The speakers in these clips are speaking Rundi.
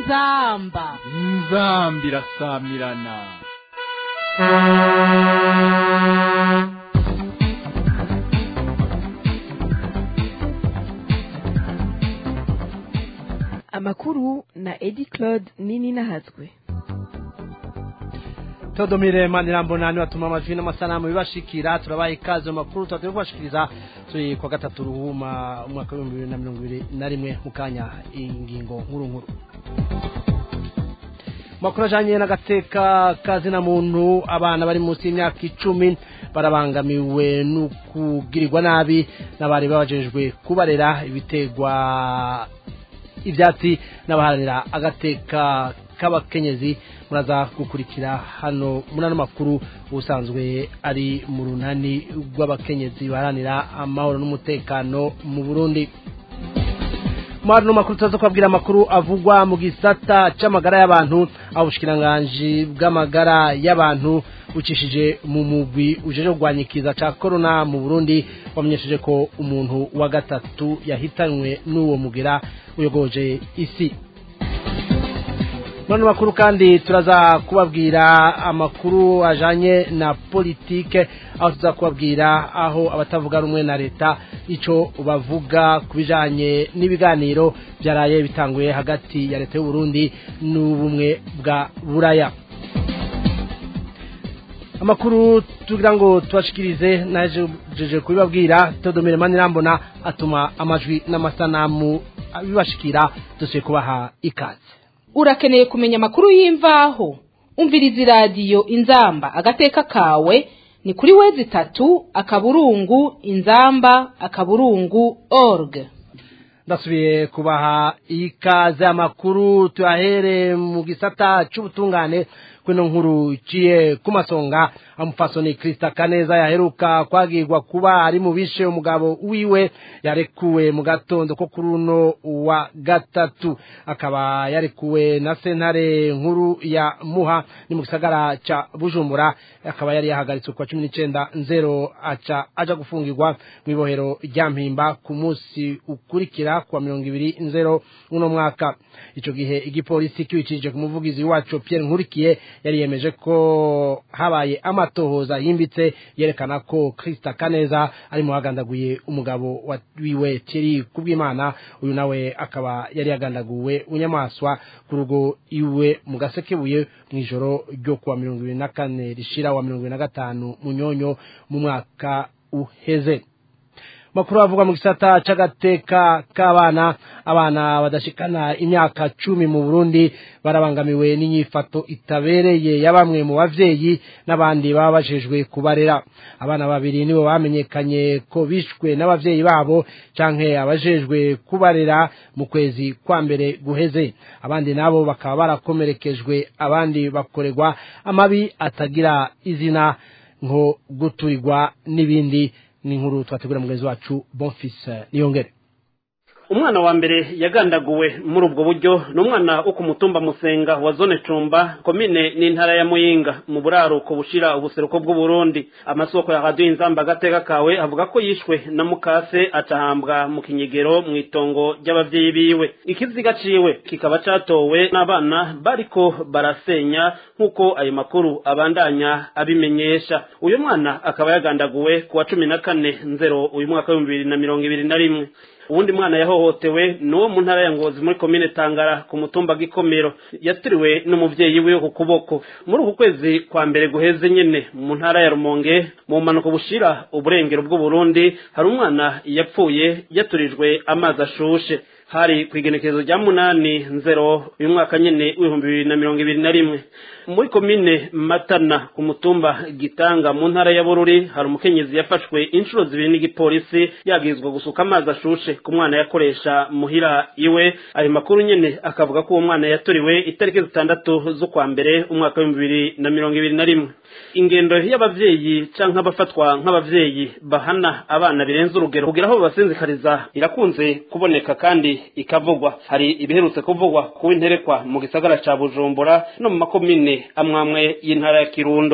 inzamba inzamba irasamirana amakuru na edi claude nini nahazwe Todomire Manirambona ni watuma amajwi n'amasanamu bibashikira turabaye ikaze mu makuru twagiye kubashikiriza turi kwa gatatu ruhuma umwaka w'ibihumbi bibiri na mirongo ibiri na rimwe mu kanya ingingo nkuru nkuru makuru ajanye n'agateka kazina muntu abana bari munsi y'imyaka icumi barabangamiwe n'ukugirirwa nabi n'abari babajejwe kubarera ibitegwa ibyatsi n'abaharanira agateka k'abakenyezi muraza gukurikira hano muri ano makuru ubusanzwe ari mu runani rw'abakenyezi baharanira amahoro n'umutekano mu burundi muri ano makuru turaza kubabwira amakuru avugwa mu gisata cy'amagara y'abantu aho ubushikiranganji bw'amagara y'abantu bucishije mu mugwi ujeje kurwanya ikiza cya korona mu burundi wamenyesheje ko umuntu wa gatatu yahitanywe n'uwo mugera uyogoje isi Mwana makuru kandi turaza kubabwira amakuru ajanye na politike aho tuza kubabwira aho abatavuga rumwe na leta ico bavuga kubijanye n'ibiganiro byaraye bitanguye hagati ya leta y'u Burundi n'ubumwe bwa Buraya amakuru tugira ngo tubashikirize najeje kubibabwira Todomire Manirambona atuma amajwi n'amasanamu bibashikira dusuye kubaha ikaze urakeneye kumenya amakuru y'imvaho umviriza iradiyo inzamba agateka kawe ni kuri wezi itatu akaburungu inzamba akaburungu org ndasubiye kubaha ikaze amakuru tuyahere mu gisata cy'ubutungane kwino nkuru ciye ku masonga amufasoni Krista Kaneza yaheruka kwagirwa kuba ari mu bishe umugabo wiwe yarekuwe mu gatondo ko kuri uno wa gatatu akaba yarekuwe na sentare nkuru ya Muha ni mu gisagara ca Bujumbura akaba yari yahagaritswe kwa 19 nzero aca aja gufungirwa mu ibohero rya Mpimba ku munsi ukurikira kwa 20 nzero uno mwaka ico gihe igipolisi kiwicishije ku muvugizi wacu Pierre Nkurikiye yari yemeje ko habaye amatohoza yimbitse yerekana ko Krista Kaneza ari mu hagandaguye umugabo wiwe Thierry Kubwimana uyu nawe akaba yari yagandaguwe unyamaswa ku rugo iwe mu gasekebuye mu ijoro ryo kuwa mirongo ibiri na kane rishira wa mirongo ibiri na gatanu munyonyo mu mwaka uheze makuru avugwa mu gisata c'agateka k'abana abana badashikana imyaka cumi mu Burundi barabangamiwe n'inyifato itabereye ya bamwe mu bavyeyi n'abandi baba bajejwe kubarera abana babiri nibo bamenyekanye ko bishwe n'abavyeyi babo canke abajejwe kubarera mu kwezi kwa mbere guheze abandi nabo bakaba barakomerekejwe abandi bakorerwa amabi atagira izina nko guturirwa n'ibindi ni inkuru twategura mugenzi wacu bonfise niyongere umwana wa mbere yagandaguwe muri ubwo buryo ni umwana wo ku mutumba musenga wa zone cumba komine n'intara ya muyinga mu buraruko bushira ubuseruko bw'uburundi amasoko ya radiyo inzamba agateka kawe avuga ko yishwe na mukase acahambwa mu kinyegero mu itongo ry'abavyeyi biwe ikiziga ciwe kikaba catowe n'abana bariko barasenya nk'uko ayo makuru abandanya abimenyesha uyu mwana akaba yagandaguwe ku wa cumi na kane nzero uyu mwaka w'ibihumbi bibiri na mirongo ibiri na rimwe uwundi mwana yahohotewe ni uwo mu ntara ya ngozi muri komine tangara ku mutumba gikomero yatiriwe n'umuvyeyi wiwe ku kuboko muri uku kwezi kwa mbere guheze nyene mu ntara ya rumonge mu mpanuka bushira uburengero bw'uburundi hari umwana yapfuye yaturijwe amazi ashushe hari ku igenekerezo rya munani nzero uyu mwaka nyene w'ibihumbi bibiri na mirongo ibiri na rimwe muri komine matana ku mutumba gitanga mu ntara ya bururi hari umukenyezi yafashwe inshuro zibiri n'igipolisi yabwirizwa gusuka amazi ashushe ku mwana yakoresha muhira iwe ayo makuru nyene akavuga ko uwo mwana yaturiwe itariki zitandatu z'ukwa mbere umwaka w'ibihumbi bibiri na mirongo ibiri na rimwe ingendo y'abavyeyi canke abafatwa nk'abavyeyi bahana abana birenze urugero kugira aho babasinzikariza irakunze kuboneka kandi ikavugwa hari ibiherutse kuvugwa kuba interekwa mu gisagara ca bujumbura no mu makomine amwamwe y'intara ya kirundo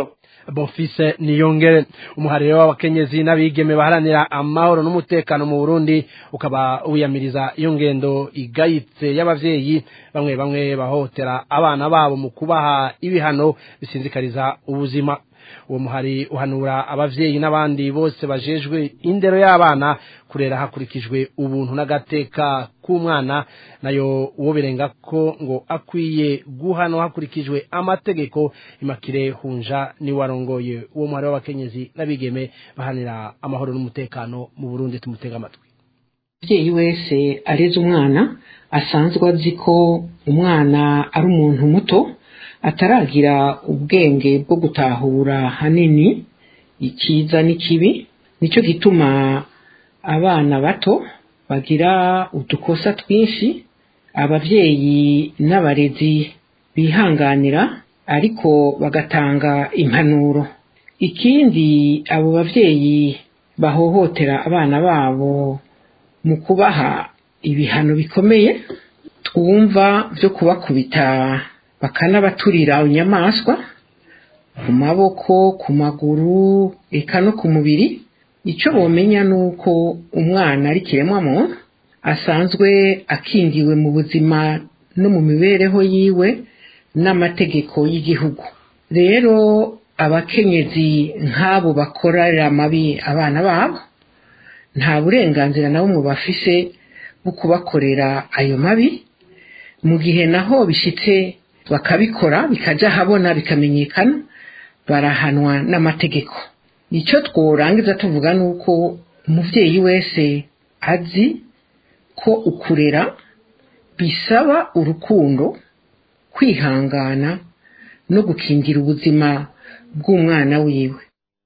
Bonfise Niyongere umuhariro w'abakenyezi n'abigeme baharanira amahoro n'umutekano mu Burundi ukaba wiyamiriza iyo ngendo igayitse y'abavyeyi bamwe bamwe bahotera abana babo mu kubaha ibihano bisinzikariza ubuzima uwo muhari uhanura abavyeyi n'abandi bose bajejwe indero y'abana kurera hakurikijwe ubuntu n'agateka k'umwana nayo uwo birenga ko ngo akwiye guhanwa hakurikijwe amategeko imakire hunja ni warongoye uwo muhari w'abakenyezi n'abigeme bahanira amahoro n'umutekano mu Burundi tumutega amatwi umubyeyi wese areze umwana asanzwe azi ko umwana ari umuntu muto ataragira ubwenge bwo gutahura hanini icyiza n'ikibi nicyo gituma abana bato bagira udukosa twinshi ababyeyi n'abarezi bihanganira ariko bagatanga impanuro ikindi abo babyeyi bahohotera abana babo mu kubaha ibihano bikomeye twumva byo kubakubita bakanabaturira inyamaswa ku maboko ku maguru eka no ku mubiri icyo bomenya ni uko umwana ari kiremwamuntu asanzwe akingiwe mu buzima no mu mibereho yiwe n'amategeko y'igihugu rero abakenyezi nk'abo bakorera amabi abana babo nta burenganzira na bumwe bafise bwo kubakorera ayo mabi mu gihe naho bishyitse bakabikora bikajya ahabona bikamenyekana barahanwa n'amategeko icyo tworangiza tuvuga ni uko umubyeyi wese azi ko ukurera bisaba urukundo kwihangana no gukingira ubuzima bw'umwana wiwe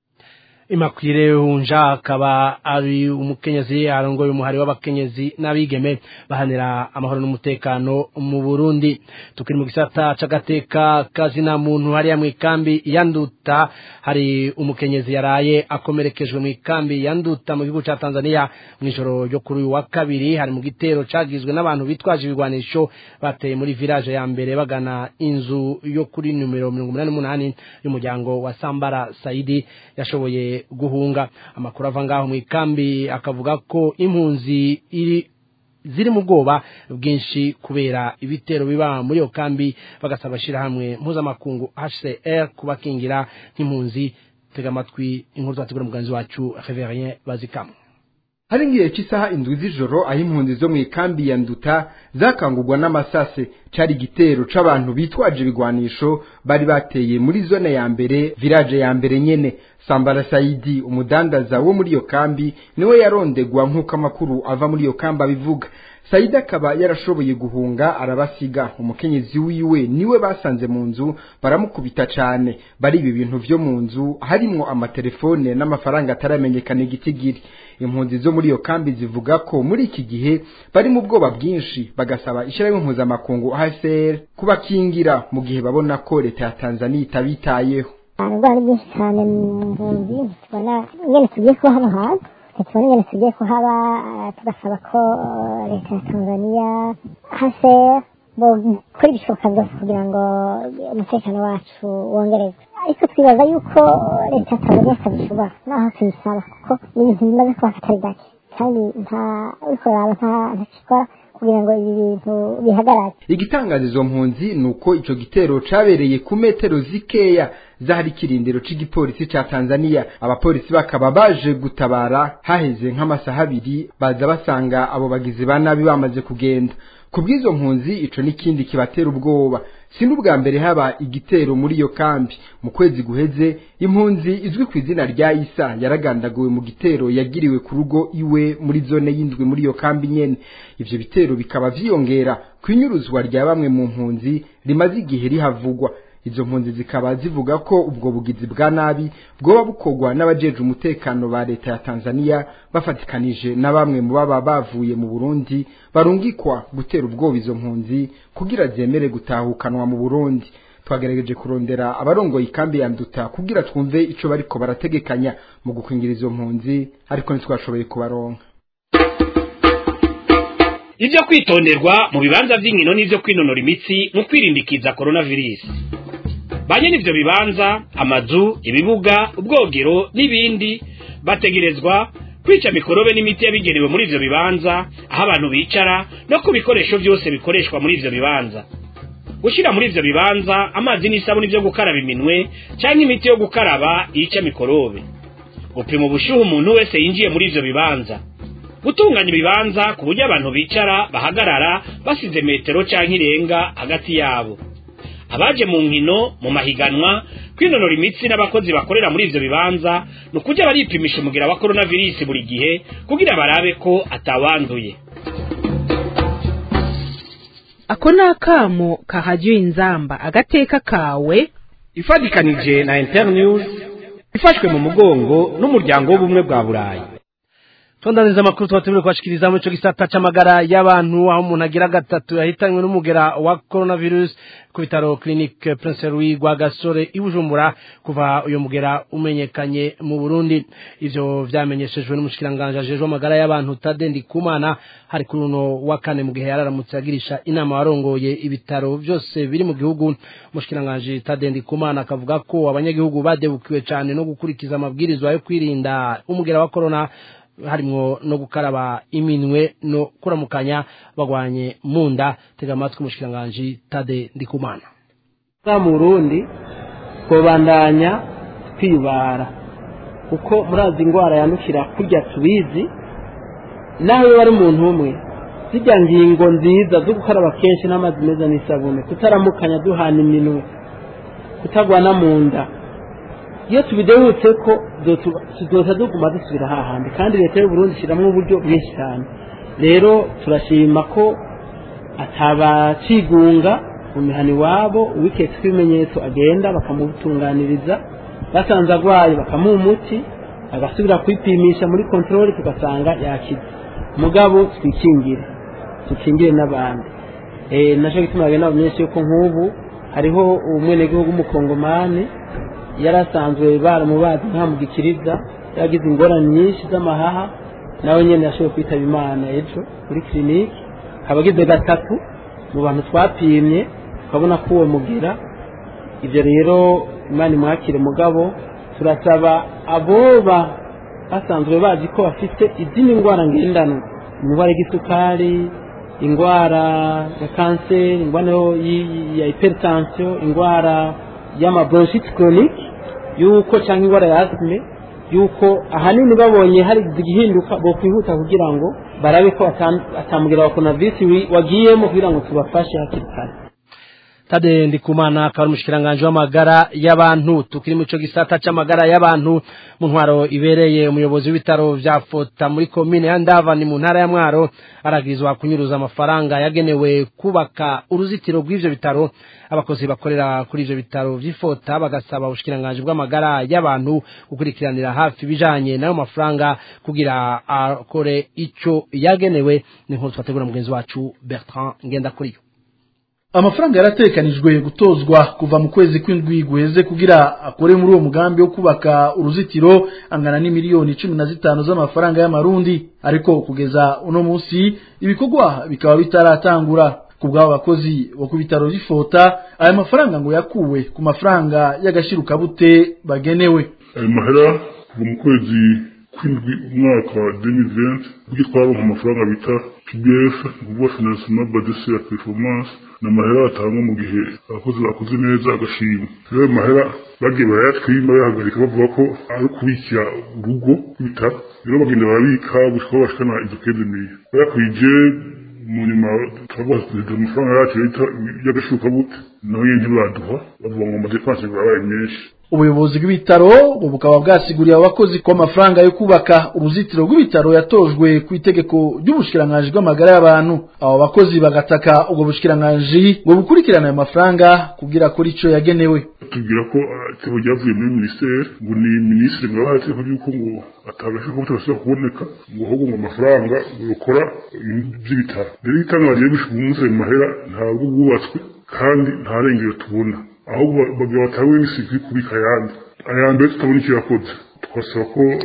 imakwire hunja akaba ari umukenyezi arongoye umuhari w'abakenyezi n'abigeme bahanira amahoro n'umutekano mu Burundi tukiri mu gisata c'agateka kazina muntu hariya mu ikambi ya Nduta hari umukenyezi yaraye akomerekejwe mu ikambi ya Nduta mu gihugu ca Tanzania mu ijoro ryo kuri uyu wa kabiri hari mu gitero cagizwe n'abantu bitwaje ibigwanisho bateye muri village ya mbere bagana inzu yo kuri numero mirongo umunani n'umunani y'umuryango wa Sambara Saidi yashoboye guhunga amakuru ava ngaho mu ikambi akavuga ko impunzi iri ziri mu bwoba bwinshi kubera ibitero biba muri iyo kambi bagasaba hamwe mpuzamakungu HCR kubakingira nk'impunzi tega amatwi inkuru twategura muganzi wacu Reverien Bazikamwe hari ngiye cy'isaha indwi z'ijoro aho impunzi zo mu ikambi ya nduta zakangurwa n'amasase cari igitero c'abantu bitwaje ibigwanisho bari bateye muri zone ya mbere village ya mbere nyene sambara saidi umudandaza wo muri iyo kambi niwe yarondegwa nk'uko amakuru ava muri iyo kambi abivuga saidi akaba yarashoboye guhunga arabasiga umukenyezi wiwe niwe basanze mu nzu baramukubita cane bari ibi bintu vyo mu nzu harimwo amatelefone n'amafaranga ataramenyekana igitigiri impunzi zo muri iyo kambi zivuga ko muri iki gihe bari mu bwoba bwinshi bagasaba ishyirahamwe mpuzamakungu HCR kubakingira mu gihe babona ko leta ya Tanzania itabitayeho indwara nyinshi cyane mu mpunzi tubona ingene tugiye kuba hano hantu tubona ingene tugiye kuhaba tugasaba ko leta ya tanzania hase gukora ibishoboka byose kugira ngo umutekano wacu wongerezwe ariko twibaza yuko leta ya tanzania itabishobora naho tuyisaba kuko ni ibintu bimaze kuba katari gake kandi nta uriko raba nta ntakikora kugira ngo ibi bintu bihagarare igitangaza izo mpunzi ni uko ico gitero cabereye ku metero zikeya zahari ikirindiro c'igipolisi ca Tanzania abapolisi bakaba baje gutabara haheze nk'amasaha abiri baza basanga abo bagizi ba nabi bamaze kugenda kubw'izo mpunzi ico n'ikindi kibatera ubwoba si n'ubwa mbere haba igitero muri iyo kambi mu kwezi guheze impunzi izwi ku izina rya isa yaragandaguwe mu gitero yagiriwe ku rugo iwe muri zone y'indwi muri iyo kambi nyene ivyo bitero bikaba vyiyongera kwinyuruzwa rya bamwe mu mpunzi rimaze igihe rihavugwa izo mpunzi zikaba zivuga ko ubwo bugizi bwa nabi bwoba bukorwa n'abajeje umutekano ba leta ya Tanzania bafatikanije na bamwe mu baba bavuye mu Burundi barungikwa gutera ubwoba izo mpunzi kugira zemere gutahukanwa mu Burundi twagerageje kurondera abarongoye ikambi ya nduta kugira twumve ico bariko barategekanya mu gukwingira izo mpunzi ariko ntitwashoboye kubaronka ibyo kwitonderwa mu bibanza by'inkino n'ibyo kwinonora imitsi mu kwirindikiza coronavirus banye n'ivyo bibanza amazu ibibuga ubwogero n'ibindi bategerezwa kwica mikorobe n'imiti yabigenewe muri ivyo bibanza aho abantu bicara no ku bikoresho vyose bikoreshwa muri ivyo bibanza gushira muri ivyo bibanza amazi n'isabuni vyo gukaraba iminwe canke imiti yo gukaraba yica mikorobe gupima ubushuhe umuntu wese yinjiye muri ivyo bibanza gutunganya ibibanza ku buryo abantu bicara bahagarara basize metero canke irenga hagati yabo abaje mu nkino mu mahiganwa kwinonora imitsi n'abakozi bakorera muri ivyo bibanza ni ukujya baripimisha umugira wa coronavirus buri gihe kugira barabe ko atawanduye ako ni akamo kahajya inzamba agateka kawe ifatikanije na internews ifashwe mu mugongo n'umuryango w'ubumwe bwa burayi tondaniza amakuru tuba turi kubashikiriza muri ico gisata c'amagara y'abantu aho umuntu agira gatatu yahitanywe n'umugera wa coronavirus ku bitaro clinique prince louis rwagasore i bujumbura kuva uyo mugera umenyekanye mu burundi ivyo vyamenyeshejwe n'umushikiranganji ajejwe amagara y'abantu tade ndikumana hari kuri uno wa kane mu gihe yararamutse agirisha inama warongoye ibitaro vyose biri mu gihugu umushikiranganji tade ndikumana akavuga ko abanyagihugu badebukiwe cane no gukurikiza amabwirizwa yo kwirinda umugera wa corona harimwo no gukaraba iminwe no kuramukanya bagwanye munda tega amatwi umushikiranganji tade ndikumana mu burundi twobandanya twibara kuko murazi indwara yandukira kurya tubizi naho iyo ari umuntu umwe zijya ngingo nziza zo gukaraba kenshi n'amazi meza n'isabune kutaramukanya duhana iminwe kutagwana mu nda iyo tubidehutse ko tuzoza duguma dusubira hahandi kandi leta y'uburundi ishyiramo uburyo bwinshi cyane rero turashima ko atabacigunga mu mihana iwabo uwiketse ibimenyetso agenda bakamutunganiriza basanze arwaye bakamuha umuti agasubira kwipimisha muri kontorori tugasanga yakize mugabo twikingire dukingire n'abandi nacyo gituma bagenda bamenyesha yuko nk'ubu hariho umwenegihugu w'umukongomani yari asanzwe baramubazi nta mugikiriza yagize ingorane nyinshi z'amahaha nawe nyine yashoboye kwitaba imana ejo kuri kirinike akaba agize gatatu mu bantu twapimye tukabona ko uwo mugira ibyo rero imana imwakire mugabo turasaba aboba basanzwe bazi ko bafite izindi ndwara ngendanwa indwara y'igisukari indwara ya kanseri indwara ya hypertension indwara y'amabronchite chronique yuko cyangwa indwara ya asime yuko ahanini babonye hari igihinduka bo kwihuta kugira ngo barabe ko atamugira wa coronavirus wagiyemo kugira ngo tubafashe hakiri kare tade ndikumana akaba ari umushikiranganji w'amagara y'abantu tukiri mu ico gisata c'amagara y'abantu mu ntwaro ibereye umuyobozi w'ibitaro vya fota muri komine ya ndavani mu ntara ya mwaro aragirizwa kunyuruza amafaranga yagenewe kubaka uruzitiro rw'ivyo bitaro abakozi bakorera kuri ivyo bitaro vy'ifota bagasaba ubushikiranganji bw'amagara y'abantu gukurikiranira hafi ibijanye n'ayo mafaranga kugira akore ico yagenewe ni nkuru twategura mugenzi wacu bertrand ngendakuriyo amafaranga yaratekanijwe gutozwa kuva mu kwezi kw'indwi guheze kugira akore muri uwo mugambi wo kubaka uruzitiro angana n'imiliyoni cumi na zitanu z'amafaranga y'amarundi ariko kugeza uno munsi ibikorwa bikaba bitaratangura ku bw'abo bakozi bo ku bitaro by'ifota aya mafaranga ngo yakuwe ku mafaranga y'agashirukabute bagenewe ayo mahera kuva mu kwezi kw'indwi umwaka wa 2020 buryo twaronka amafaranga bita pbf kuvuga financement badese ya performance ni amahera atangwa mu gihe abakozi bakoze neza agashima rero ayo mahera bagiye barayatwima bayahagarika bavuga ko ari ukubikira urugo rw'ibitaro rero bagenda barabika gushika aho bashikana izo keze miye bayakwije mu nyuma turavuga amafaranga yacu y'agashukabuke naho nyine ntibaduha bavuga ngo amadepanse barabaye menshi ubuyobozi bw'ibitaro ngo bukaba bwasiguriye abakozi ko amafaranga yo kubaka uruzitiro rw'ibitaro yatojwe ku itegeko ry'ubushikiranganji bw'amagara y'abantu abo bakozi bagataka ubwo bushikiranganji ngo bukurikirane ayo mafaranga kugira kuri ico yagenewe tubwira ko itegeko ryavuye muri minisiteri ngo ni minisitiri ngo yabaha itegeko ry'uko ngo atabasha kuba tutasubira kuboneka ngo ahubwo ngo amafaranga rukora by'ibitaro rero ibitaro bagiye bishuka umunsi ayo mahera ntabwo bwubatswe kandi nta rengero tubona ahubwo bagira batawe n'ibisiga kubika ayandi aya mbere tutabona icyo yakoze twasaba ko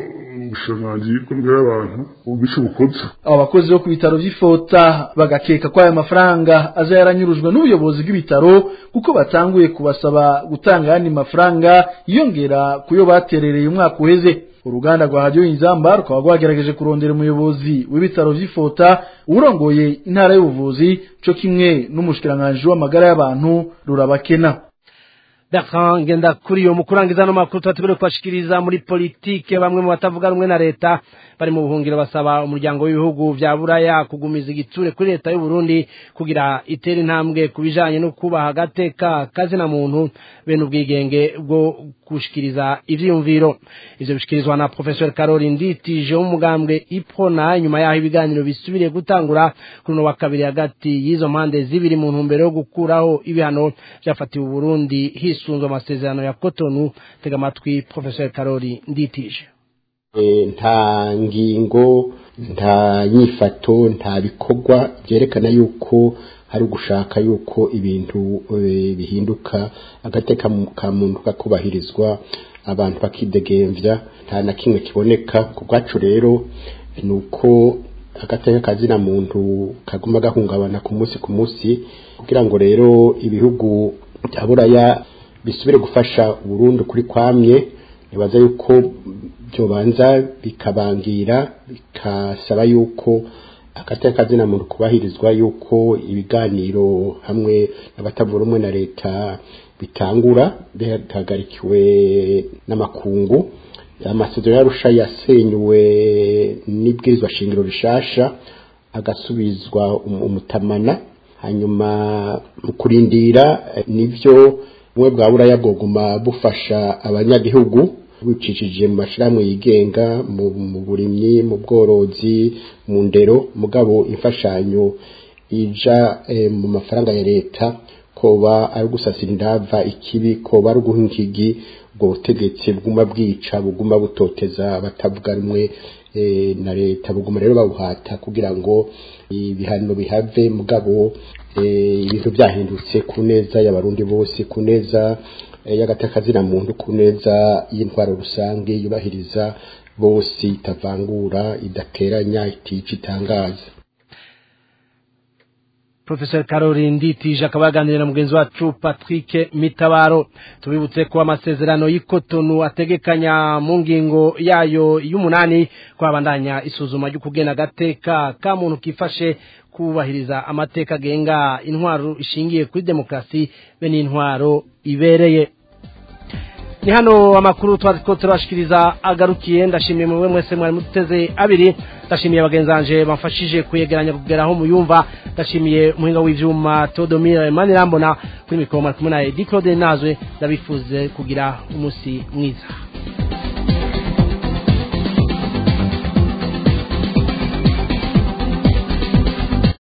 ubushikiranganji bw'amagara y'abantu ububisha ubukozi abo bakozi bo ku bitaro vy'ifota bagakeka ko aya mafaranga aza yaranyurujwe n'ubuyobozi bw'ibitaro kuko batanguye kubasaba gutanga ayandi mafaranga yiyongera kuyo baterereye umwaka uheze uruganda rwa radiyo inzamba rukaba rwagerageje kurondera umuyobozi w'ibitaro vy'ifota urongoye intara y'ubuvuzi co kimwe n'umushikiranganji w'amagara y'abantu rurabakena Bertrand Ngendakuriyo mu kurangiza no makuru tubatubere kubashikiriza muri politike bamwe mu batavuga rumwe na leta bari mu buhungiro basaba umuryango w'ibihugu vya buraya kugumiza igitsure kuri leta y'u Burundi kugira itere intambwe kubijanye no kubaha agateka kazina muntu bene ubwigenge bwo gushikiriza ivyiyumviro ivyo bishikirizwa na professeur Carole Nditije w'umugambwe Iprona nyuma yaho ibiganiro bisubiriye gutangura kuri no wa kabiri hagati y'izo mpande zibiri mu ntumbero yo gukuraho ibihano vyafatiwe Burundi hisunzwe amasezerano ya Cotonou tega amatwi professeur Carole Nditije nta ngingo nta nyifato nta bikorwa byerekana yuko hari ugushaka yuko ibintu bihinduka agateka ka muntu kakubahirizwa abantu bakidegemvya nta na kimwe kiboneka ku bwacu rero ni uko agateka kazina muntu kaguma gahungabana ku munsi ku munsi kugira ngo rero ibihugu bya buraya bisubire gufasha Burundi kuri kwamye nibaza yuko byobanza bikabangira bikasaba yuko agateka kazina muntu kubahirizwa yuko ibiganiro hamwe n'abatavuga rumwe na leta bitangura bihagarikiwe n'amakungu amasezerano yarusha yasenywe n'ibwirizwa shingiro rishasha agasubizwa umutamana hanyuma mu kurindira nivyo bumwe bwa buraya bwoguma bufasha abanyagihugu bicishije mu mashirahamwe yigenga mu burimyi mu bworozi mu ndero mugabo imfashanyo ija mu mafaranga ya leta koba ari gusasira indava ikibi koba ari guhinkigi ubwo butegetsi buguma bwica buguma butoteza batavuga rumwe na leta buguma rero babuhata kugira ngo ibihano bihave mugabo ibintu byahindutse ku neza y'abarundi bose ku neza y'agatakazina muntu ku neza y'intwaro rusange yubahiriza bose itavangura idateranya itica itangaza Professor Caroline Nditije akaba yaganiriye na mugenzi wacu Patrick Mitabaro tubibutse ko amasezerano y'ikotonu ategekanya mu ngingo yayo y'umunani kwabandanya isuzuma ryo kugena agateka ka muntu kifashe kubahiriza amateka agenga intwaro ishingiye kuri demokarasi be n'intwaro ibereye ni hano amakuru twari turashikiriza agarukiye ndashimiye mwe mwese mwari muteze abiri ndashimiye bagenzi banje bamfashije kuyegeranya kugera aho muyumva ndashimiye umuhinga w'ivyuma Todomira Manirambona kuri mikoro kumwe na Edi Claude Nazwe ndabifuze kugira umunsi mwiza